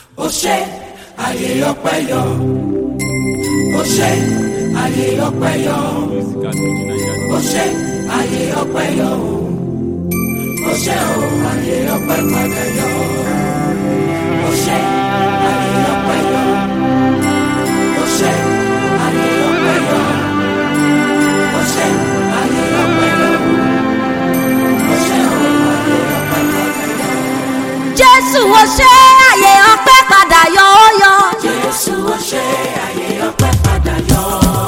ó ṣe àyè ọpẹ́ yọ ó ṣe àyè ọpẹ́ yọ ó ṣe àyè ọpẹ́ yọ ó ṣe ó àyè ọpẹ́ padà yọ ó ṣe àyè ọpẹ́ yọ ó ṣe àyè ọpẹ́ yọ ó ṣe àyè ọpẹ́ yọ ó ṣe ó àyè ọpẹ́ padà yọ. jésù ó ṣe àyè ọpẹ́ padà yọ ó yọ. Jésù ó ṣe àyè ọpẹ́ padà yọ.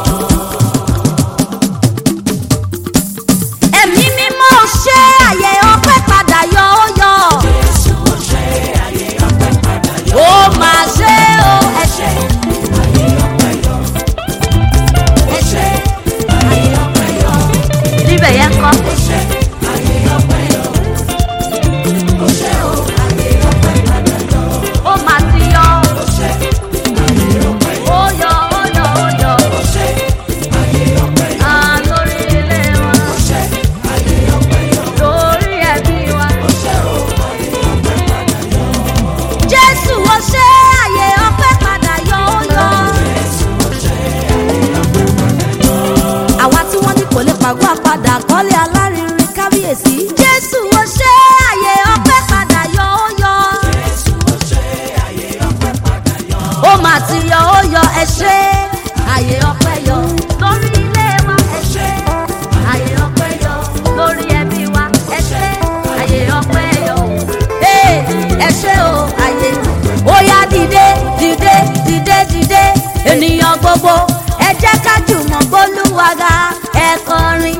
ẹ̀mí mímọ́ ó ṣe àyè ọpẹ́ padà yọ ó yọ. Jésù ó ṣe àyè ọpẹ́ padà yọ. ó máa ṣe ó ẹ ṣe Àyè ọpẹ́ yọ. Ó ṣe àyè ọpẹ́ yọ. níbẹ̀ yẹn kọ́. Ó ṣe àyè ọpẹ́ yọ. Ó ṣe ó àyè ọpẹ́ padà yọ. ó máa ti yọ. Ó ṣe àyè ọpẹ́ yọ. ó yọ ó yọ ó yọ. Ó ṣe àyè ọpẹ́ yọ. à lórí ilé wa Ó ṣe àyè ọpẹ́ yọ. lórí ẹbí wa. Ó ṣe ó àyè ọpẹ́ padà yọ. jésù ó ṣe àyè ọpẹ́ padà yọ ó yọ. Jésù ó ṣe àyè ọpẹ́ padà yọ. àwa tí wọ́n ní kò lè pàgọ́ àpadà kọ́lé alárinrin kábíyèsí. jésù ó ṣe àyè ọpẹ́ padà yọ ó yọ. Jésù ó ṣe àyè ọpẹ́ padà yọ. ó máa ti yọ ó yọ ẹ ṣe àyè ọpẹ́ yọ lórí ilé wa ẹ ṣe àyè ọpẹ́ yọ lórí ẹbí wa ẹ ṣe àyè ọpẹ́ yọ ee ẹ ṣe o àyè ó yá dìde dìde dìde dìde ènìyàn gbogbo ẹ jẹ́ ká jùmọ̀ gbólúwaga ẹ kọrin.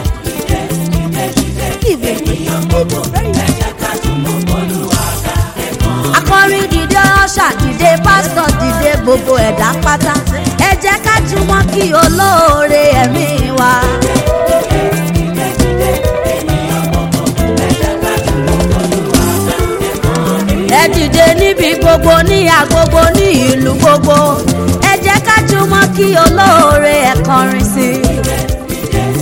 akọrin dìde ọ̀ṣà dìde pásítọ̀ dìde gbogbo ẹ̀dá pátá ẹ jẹ́ ká jùmọ̀ kí olóore ẹ̀mí wa. ẹ dìde níbi gbogbo ní agbogbo ní ìlú gbogbo ẹ jẹ́ ká jùmọ̀ kí olóore ẹ̀ kọrin sí i.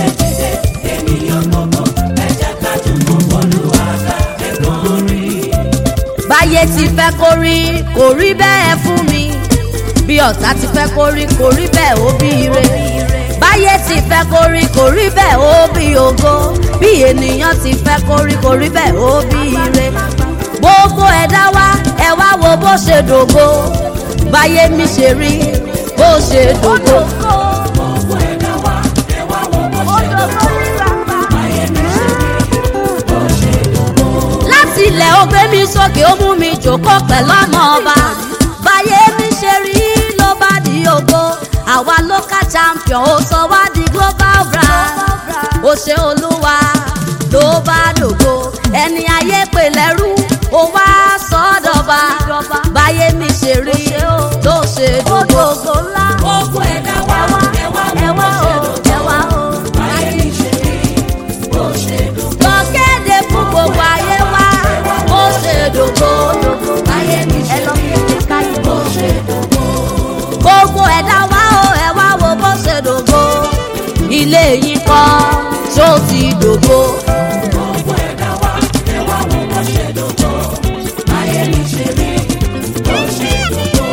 báyé ti fẹ́ kó rí kò rí bẹ́ẹ̀ fún mi bí ọ̀tá ti fẹ́ kó rí kò rí bẹ́ẹ̀ ó bí ire báyé ti fẹ́ kó rí kò rí bẹ́ẹ̀ ó bí ògo bí ènìyàn ti fẹ́ kó rí kò rí bẹ́ẹ̀ ó bí ire gbogbo ẹ̀dá wa ẹ wá wo bó ṣe dògo báyé mi ṣe rí bó ṣe dògo. Gbogbo ẹ̀dá wa, ẹ wá wo bó ṣe dògo. Ayé mi ṣe rí bó ṣe dògo. láti ilẹ̀ ó gbé mi sókè ó mú mi jòkó pẹ̀lú ọmọ ọba báyé mi ṣe rí ló bá di ògo àwa local champion ó sọ wá di global brand ó ṣe olúwa ló bá dògo ẹni ayé pè lẹ́rú ó wá sọ́dọ̀ba báyé mi ṣe rí ló ṣe dògo. Gbogbo ẹ̀dá wa, ẹ wá wo bó ṣe dògo. Ayé mi ṣe rí bó ṣe dògo. lọ kéde fún gbogbo ayé wa ó ṣe dògo. Ayé mi ṣe rí bó ṣe dògo. gbogbo ẹ̀dá wa ó ẹ wá wo bó ṣe dògo ilé yìí kọ́ ṣó ti dògo. Gbogbo ẹ̀dá wa, ẹ wá wo bó ṣe dògo. Ayé mi ṣe rí bó ṣe dògo.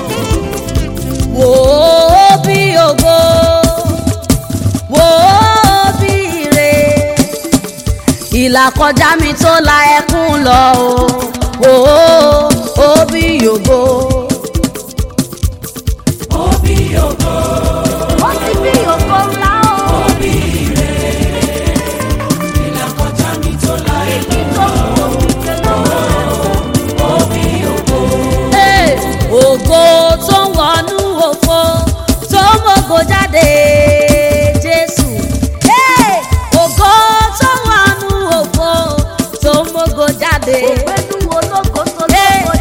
wò ó bí ògo wò ó bí ire ìlà kọjá mi tó la ẹkún lọ o wò ó ó bí ògo. Òbí ògo, ó ti bí ògo ńlá o. òbí ire. Ìlà kọjá mi tó la èmi òbí ògo. Hey, ògo tó ń wọnú òfo tó ń mògo jáde jésù Hey, ògo tó ń wọnú òfo tó ń mògo jáde. ògbénu ológo tó lógo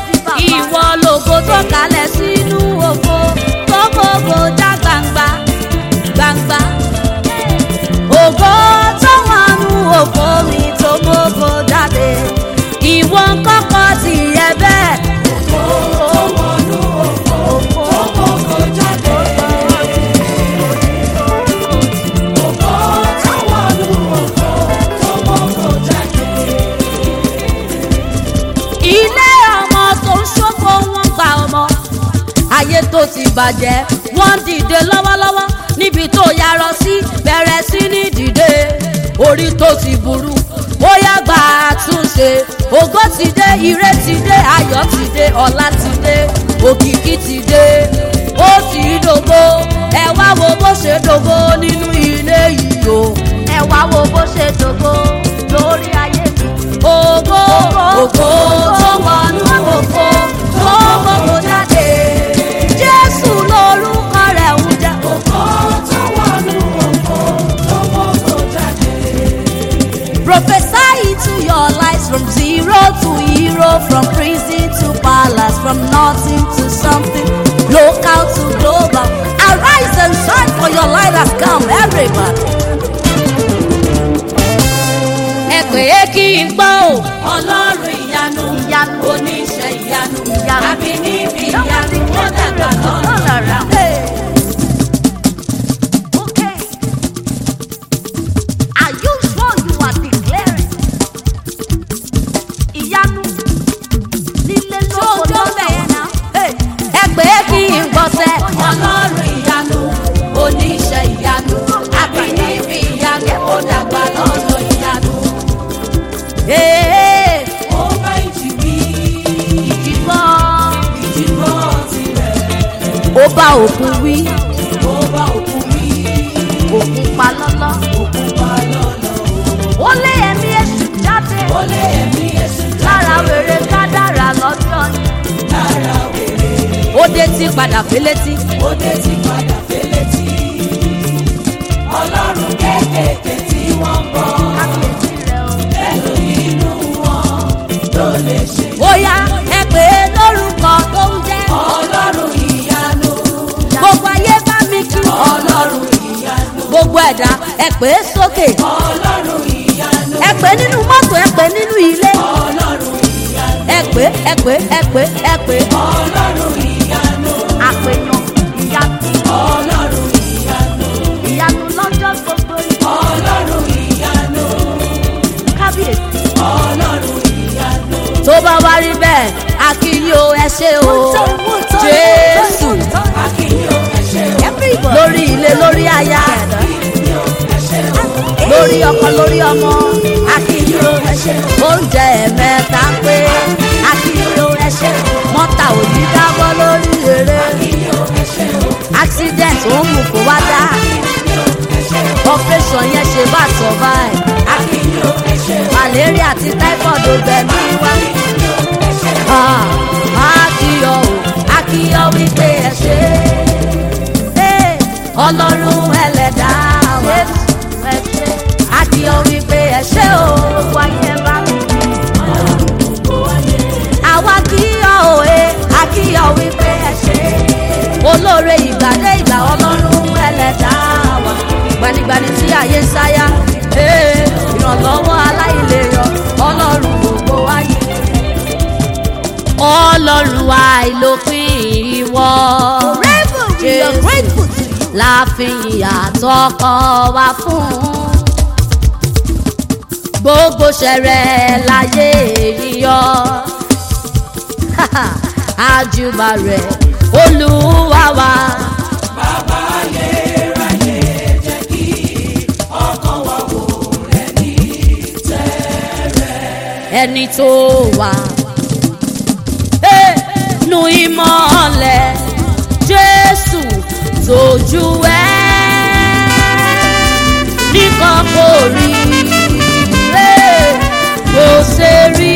tó ti bàjẹ́ wọ́n dìde lọ́wọ́lọ́wọ́ níbi tó yarọ sí bẹ̀rẹ̀ sí ní dìde orí tó ti burú ó yá gba àtúnṣe ògo ti dé ire ti dé ayọ̀ ti dé ọlá ti dé òkìkí ti dé ó ti dògbò ẹ wá wo bó ṣe dògbò nínú ilé yìí o ẹ wá wo bó ṣe dògbò lórí ayé mi. ògo ògo tó wọnú ògo tó gbogbo jáde jésù lórúkọ rẹ̀ ń jẹ́ ògo tó wọnú ògo tó gbogbo jáde. Prophesy into your lives from zero to hero, from prison to palace, from nothing to something, local to global. Arise and shine for your light has come, everybody. Ẹ pè é kí n gbọ́ o. ọlọ́run ìyanu Ìyanu. oníṣẹ́ ìyanu Ìyanu. àbí níbi ìyanu ó dàgbà lọ́nà. Hey. Okay. Are you sure you are declaring? Ìyanu nílé lóko lọ́bẹ̀ yẹn náà. Ẹ pè é kí n gbọ́sẹ̀. ọlọ́run ìyanu oníṣẹ́ ìyanu àbí níbi ìyanu ó dàgbà lọ́nà ìyanu. Ee, ó bá ìjì wí ìdìbò. ìdìbò tirẹ̀ Ó bá òkun wí, ó bá òkú wí òkun pa lọ́lọ́. òkú pa lọ́nà. Ó lé ẹ̀mí èṣù jáde. ó lé ẹ̀mí èṣù Lára wèrè kádàrà lọ́jọ́ ni. lára wèrè Ó dé tí padà félétí. ó dé ti padà fẹ́lẹ́ tí. ọlọ́run kéékèèké tí wọ́n ń bọ̀ Kábíyèsí rẹ̀ o. ẹnu inú wọn ló lè ṣe. Bóyá ẹ pè é lórúkọ tó ń jẹ́. ọlọ́run ìyanu Gbogbo ayé bá mi kí. ọlọ́run ìyanu Gbogbo ẹ̀dá ẹ pè é sókè. ọlọ́run ìyanu Ẹ pè é nínú mọ́tò ẹ pè é nínú ilé. ọlọ́run ìyanu Ẹ pè é ẹ pè é ẹ pè é ẹ pè é. ọlọ́run ìyanu Àpèyàn ìyanu ọlọ́run ìyanu ìyanu lọ́jọ́ gbogbo yìí. ọlọ́run ìyanu Kábíyèsí. ọlọ́run ìyanu. Tó bá wá rí bẹ́ẹ̀, a kì í yo ẹ ṣé o. Jésù akínyó ẹ ṣé o lórí ilé lórí aya. akínyó ẹ ṣé o lórí ọkọ lórí ọmọ akínyó ẹ ṣé o oúnjẹ ẹ̀mẹ́ta pé akínyó ẹṣẹ́ mọ́tà ò ní dábọ́ lórí eré akínyó ẹ ṣé o accident ó mú kó wá dá akínyó ẹ ṣé o operation yẹn ṣe bá survive akínyó ẹ ṣé o malaria àti typhoid ò gbẹ̀mí wá akínyó ẹ ṣé o Ah, akíyọ o akíyọ wípé ẹ ṣe é ọlọ́run ẹlẹ́dàá wa ẹ ṣe akíyọ wípé ẹ ṣe o wáyé bá mi àwa kíyọ òye akíyọ wípé ẹ ṣe olóore ìgbàdé ìgbà ọlọ́run ẹlẹ́dàá wa gbanigbani tí ayé ń sáyà ee, ìrànlọ́wọ́ aláìlérò ọlọ́run gbogbo ayé ọlọ́run àìlópin ìwọ. we are grateful to you. láàfin àtọkọ wa fún. gbogbo ṣẹrẹ láyé yíyọ. àjùbà rẹ̀ olúwa wa. bàbá ayérayé jẹ́ kí ọkàn wa wò rẹ̀ ní ẹni tó wà. Hey, nu ìmọ̀lẹ̀ Jésù tójú ẹ̀ nìkan kò rí Hey, kò ṣe rí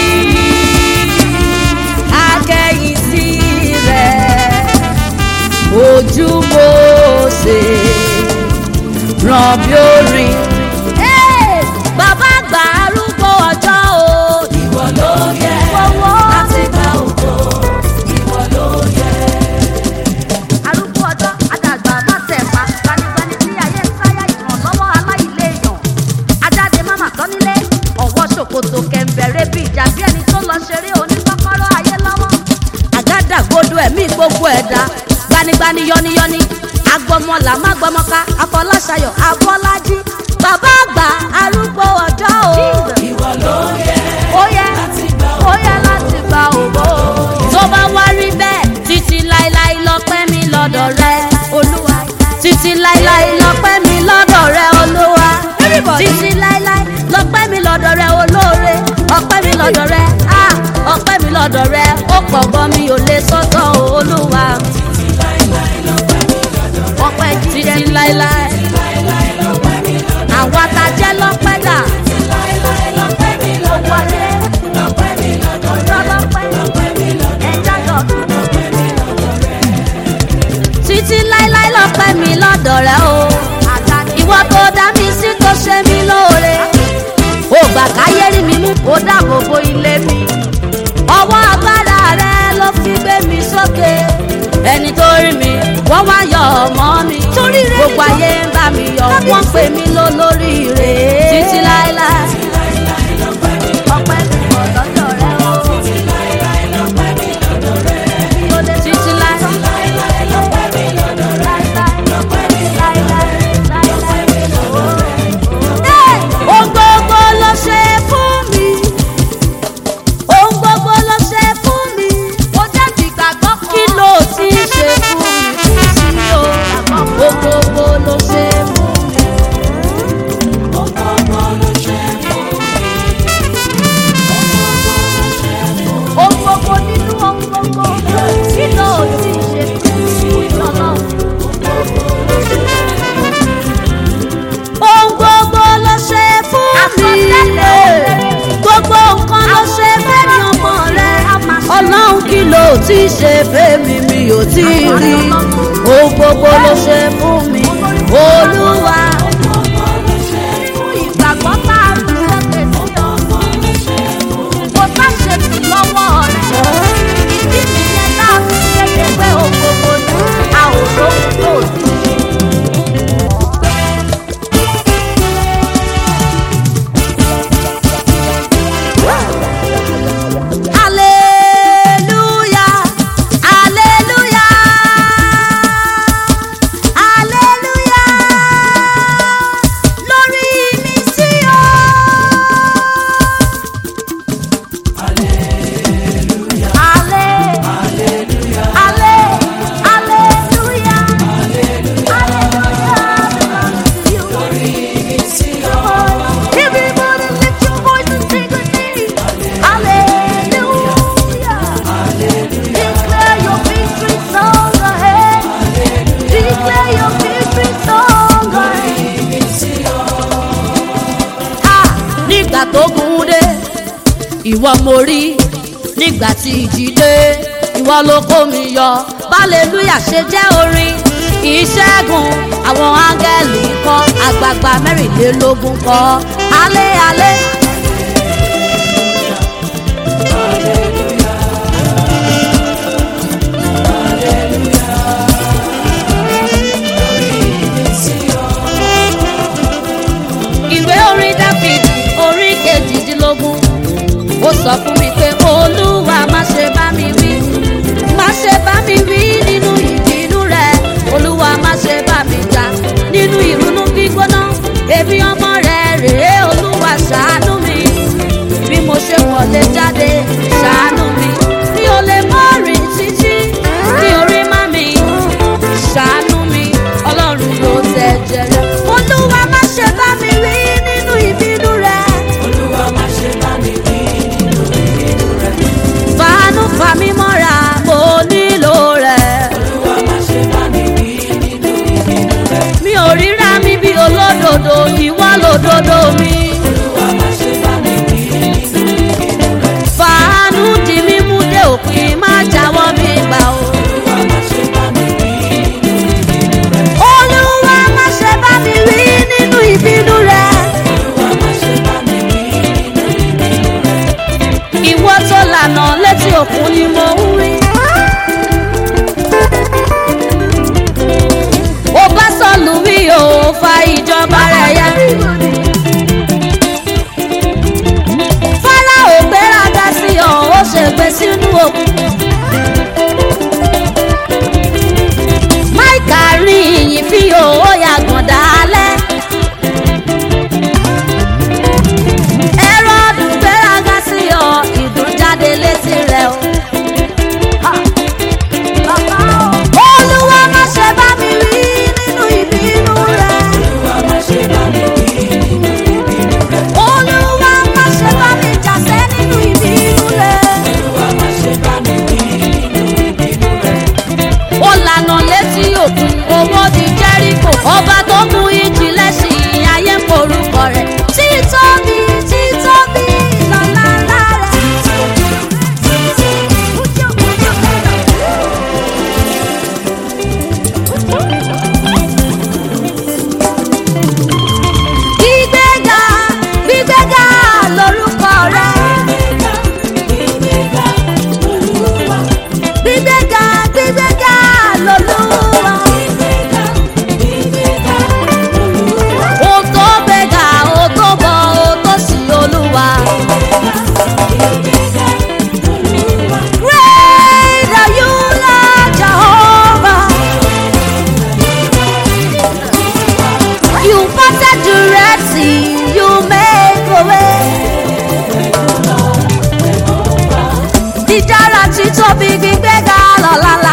akẹ́yìn sí rẹ̀ ojú mo ṣe ràn bí orin. Hey, bàbá àgbà arúgbó ọjọ́ o. ìwọ ló yẹ Fọwọ́. láti gba ògo ìwọ ló yẹ. arúgbó ọjọ́ àdàgbà má tẹ̀ pa gbanigbani tí ayé ń sáyà ìrànlọ́wọ́ aláìléèyàn ajáde máma tán nílé ọ̀wọ́ ṣòkòtò kẹ̀ǹbẹ̀rẹ̀ bí ìjà bí ẹni tó lọ ṣeré oníkọ́kọ́rọ́ ayé lọ́wọ́ àgádágodo ẹ̀mí gbogbo ẹ̀dá gbanigbani yọniyọni agbọmọlà má gbọmọka afọláṣayọ afọlájí bàbá àgbà arúgbó ọjọ́ o ìwọ ló yẹ ó yẹ láti gba ó yẹ láti gba ògo tó bá wá rí bẹ́ẹ̀ títí láéláé lọ́pẹ́ lọ́dọ̀ rẹ ah, ọpẹ́ mi lọ́dọ̀ rẹ ó pọ̀ gan mi ò lè sọ́tọ̀ olúwa ọpẹ́ jíjẹ ní láéláé àwa ta jẹ́ lọ́pẹ́ dà wọlé ọjọ́ lọ́pẹ́ ẹja lọ́dún títí láéláé lọ́pẹ́ mi lọ́dọ̀ rẹ o ìwọ tó dá mi sí tó ṣe mí lóore ó gbà káyé rí mi mú kó dáàbò bo ilé mi ọwọ́ agbára rẹ ló fi gbé mi sókè ẹni tó rí mi wọ́n wá yọ ọmọ mi gbogbo ayé ń bá mi yọ wọ́n pè mí lólórí rè títí láéláé ọpẹ́ mi pọ̀ lọ́dọ̀ rẹ o títí láéláé ohun gbogbo ló ṣe fún mi ohun gbogbo ló ṣe fún mi ó jẹ́ ti gbàgbọ́ kan kí ló ti ṣe fún mi kò sí o ohun gbogbo ló ṣe fún mi. ohun gbogbo nínú ohun gbogbo kí ló ti ṣe fún mi ọlọ́run. ohun gbogbo ló ṣe fún mi gbogbo nǹkan ló ṣe fẹ́mi ọmọ rẹ ọlọ́run kí ló ti ṣe fẹ́mi mi ò tí ì rí ohun gbogbo ló ṣe fún mi olúwa. ìgbàgbọ́ tá a fi sókè sí ọ kò tá ṣe sí lọ́wọ́ rẹ̀ ìdí nìyẹn tá a fi kéde pé ohun gbogbo ni a ò lóhun tó ti ṣe. Hallelujah, hallelujah, hallelujah. Lórí mi sí o. Halle- halle- hallelujah, hallelujah. Everybody lift your voice and sing with me. Hallelujah. Declare your victory song ahead. Declare your victory song ahead. Ah, nígbà tó gùn dé ìwọ mo rí nígbà tí ìjì dé ìwọ ló kó mi yọ hallelujah ṣe jẹ́ orin ìṣẹ́gun àwọn áńgẹ́lì kọ́ àgbààgbà mẹ́rìnlélógún kọ́ alẹ́ alẹ́. ìwé orin dáfídì orí kejìdínlógún ó sọ fún mi pé olúwa má ṣe bá mi wí má ṣe bá mi wí nínú ìbínú rẹ olúwa má ṣe bá mi jà nínú ìrunú gbígbóná èmi ọmọ rẹ rèé olúwa ṣàánú mi bí mo ṣe wọlé jáde ṣàánú mi mi ò lè mọ rìn títí ní orí má mi ṣàánú mi ọlọ́run ló tẹ̀ jẹrẹ olúwa má ṣe bá mi wí nínú ìbínú rẹ. fàánú fà mí mọ́ra mo nílò rẹ̀. mi ò ríra mi bí olódodo ìwọ lòdodo mi. fàánú di mímú dé òpin má jáwọ́ mi gbà o. olúwa má ṣe bá mi wí nínú ìbínú rẹ̀. ìwọ tó lànà létí òkun ni mo ń rí. ó bá sọ̀lù wí o fa ìjọba rẹ̀ yá. fọ́lá ò gbéraga sí ọ ó ṣègbè sínú òkun. máìkà rí ìyìn fi o ó yàgàn dálẹ́. ẹ̀rọ ọdún gbéraga sí ọ ìdùn jáde létí rẹ̀ o. olúwa má ṣe bá mi rí nínú ìbínú rẹ̀. olúwa má ṣe bá mi jàsẹ́ nínú ìbínú títóbi gbígbéga lọ́la